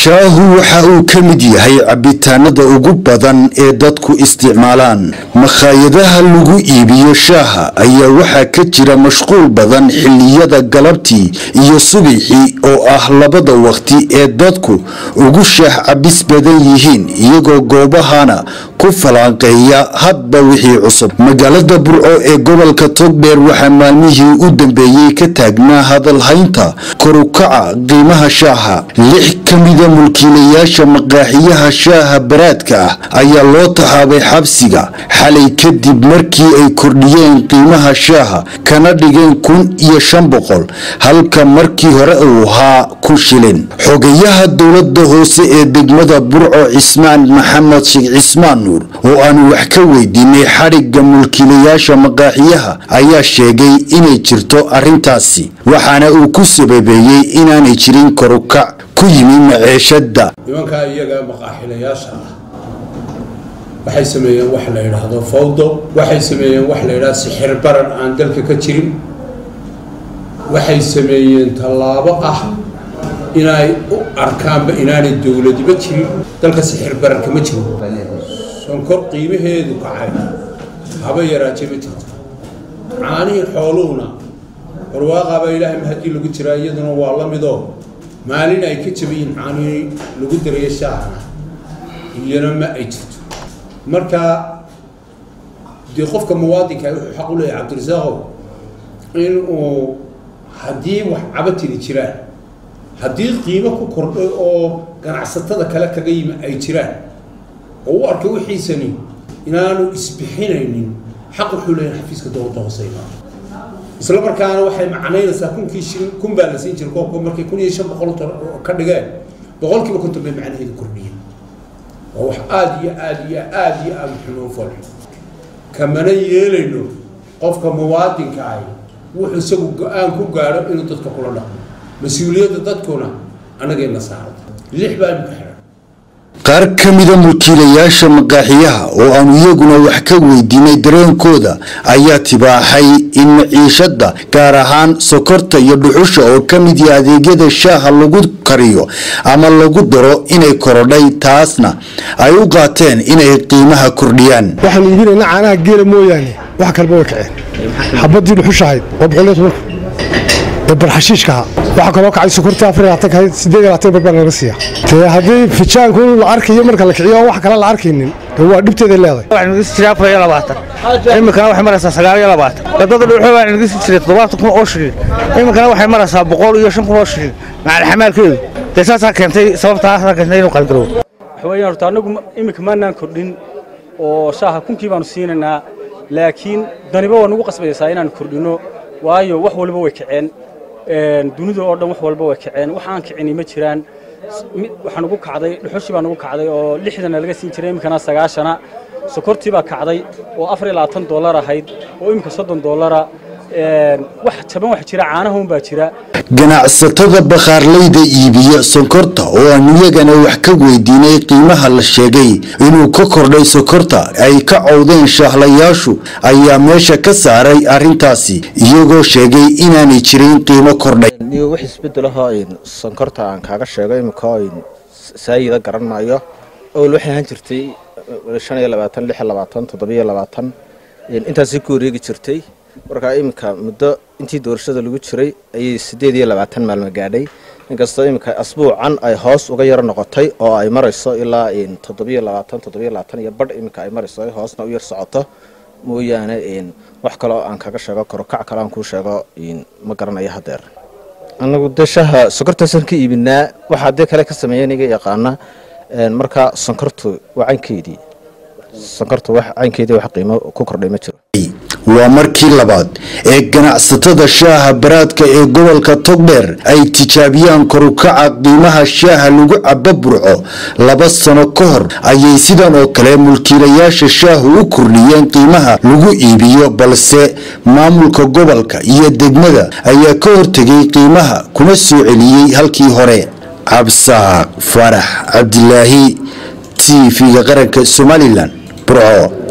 shaahu waxa uu ka mid yahay cabitaanada ugu badan ee dadku isticmaalaan makhaayadaha lagu iibiyo shaaha ayaa waxaa ka jira mashquul badan xilliyada galabtii iyo subaxii oo ah labada waqti ee dadku ugu shaah cabis badan yihiin iyagoo goobahana ku falanqeeya hadba wixii cusub magaalada burco ee gobolka togdheer waxaa maalmihii u dambeeyey ka taagnaa hadalhaynta korukaca qiimaha shaaha lix ka mida mulkiilayaasha maqaaxiyaha shaaha baraadka ah ayaa loo taxaabay xabsiga xalay kadib markii ay kordhiyeen qiimaha shaaha kana dhigeen kun iyo shan boqol halka markii hore uu ahaa kun shilin xogayaha dowlada hoose ee degmada burco cismaan maxamed sheekh cismaan nuur oo aanu wax ka weydiinay xadhigga mulkiilayaasha maqaaxiyaha ayaa sheegay inay jirto arrintaasi waxaana uu ku sababeeyey inaanay jirin korukac ku yimi maceeshada nimankaa iyaga maqaaxilayaasha ah waxay sameeyeen wax la yidhaahdo fawdo waxay sameeyeen wax la yidhahdo sixir baran aan dalka ka jirin waxay sameeyeen tallaabo ah inay u arkaanba inaanay dowladiba jirin dalka sixir baran kama jiro sonkor qiimaheedu kacay haba yaraaje ma jirto caanihii xooluhuna barwaaqaaba ilaahay mahadii lagu jiraa iyaduna waa la midoo maalin ay ka jabayiin caanihii lagu darayo shaahana iyana ma ay jirto marka dee qofka muwaadinka wuxuu xaq u leeyahay cabdirasaaqow in uu haddii wax cabatiri jiraan haddii qiimo ku kordhay oo ganacsatada kale kaga yimi ay jiraan oo u arkay wixiisani inaanu isbixinaynin xaq wuxuu leeyahay xafiiska dowladda hoose imaado isla markaana waxay macnaynaysaa kunkii shilin kun baa la siin jiray koobka markay kun iyo shan boqol ka dhigeen boqolkiiba konton bay macnaheedu kordhiyeen waa wax aada iyo aada iyo aada iyo aada xunoo foolxun kamana yeelayno qofka muwaadinka ahi wuxuu isagu go-aan ku gaadho inuu dadka kula dhaqmo mas-uuliyadda dadkuna annagayna saarata lix baa imika xiran qaar ka mida mulkiilayaasha maqaaxiyaha oo aanu iyaguna wax ka weydiinay dareenkooda ayaa tibaaxay in maciishada gaar ahaan sokorta iyo dhuxusha oo ka mid yaha adeegyada shaaha lagu kariyo ama lagu daro inay korodhay taasna ay u qaateen inay qiimaha kordhiyaan waxaan iibinaynaa caanaha geela mooyaane wax kaleba way kaceen xabadii dhuxushahayd oo boqol iyo tobanku ee barxashiishkaha waxaa kaloo kacay sokortii afar iyo labaatan kahayd siddeed iyo labaatan barbaa laga siiya dee haddii fijaanku la arkayo marka la kiciyo wax kale la arkaynin dee waa dhibteeday leedahay waxaan nagisi jiray afar iyo labaatan iminkana waxay maraysaa sagaal iyo labaatan gadada dhuuxo baan nagisi jiray toddobaatan kun oo shilin iminkana waxay maraysaa boqol iyo shan kun oo shilin macal xamaalkeedu dee saasaa keentay sababtaa keentay inuu qalgarow waxweeyaan horta annagu iminka maanaan kordhin oo shaaha kunkii baanu siinaynaa laakiin daniba waa nagu qasbaysaa inaan kordhino waayo wax walba way kaceen dunida oo dhan wax walba way kaceen wax aan kicini ma jiraan waxaa nugu kacday dhuxushii baa nugu kacday oo lixdana laga siin jiray iminkana sagaashana sokortii baa kacday oo afar iyo labaatan dollar ahayd oo iminka soddon dollara wax jaban wax jira caanaha un baa jira ganacsatada bakhaarleyda iibiya sonkorta oo aanu iyagana wax ka weydiinay qiimaha la sheegay inuu ka kordhay sonkorta ay ka cowdeen shaahlayaashu ayaa meesha ka saaray arrintaasi iyagoo sheegay inaanay jirin qiimo kordhay wax isbedelahoo sonkorta aan kaaga sheego imika saayida garan maayo awal waxay ahaan jirtay shan iyo labaatan lix iyo labaatan toddobiyo labaatan intaasay ku wareegi jirtay markaa iminka muddo intii doorashada lagu jiray ayay siddeed iyo labaatan maalmo gaadhay inkastoo iminka asbuucan ay hoos uga yaro noqotay oo ay marayso ilaa toddobiyo labaatan toddobiyo labaatan iyo badh iminka ay marayso ay hoosna u yar socoto mooyaane wax kaloo aan kaga sheego korokac kale aan kuu sheego ma garanayo hadeer anagu dee shaaha sonkortaasaan ka iibinaa waxaa dee kale ka sameeya niga yaqaana marka sonkortu waa caynkeedii sonkortu wax caynkeedii wax qiimo ku kordhay ma jiro waa markii labaad ee ganacsatada shaaha baraadka ee gobolka togdheer ay tijaabiyaan korukaca qiimaha shaaha lagu cabo burco laba sano ka hor ayay sidan oo kale mulkiilayaasha shaahu u kordhiyeen qiimaha lagu iibiyo balse maamulka gobolka iyo degmada ayaa ka hortegay qiimaha kuna soo celiyey halkii hore cabsaaq farax cabdilaahi t v-ga qaranka somalilan burco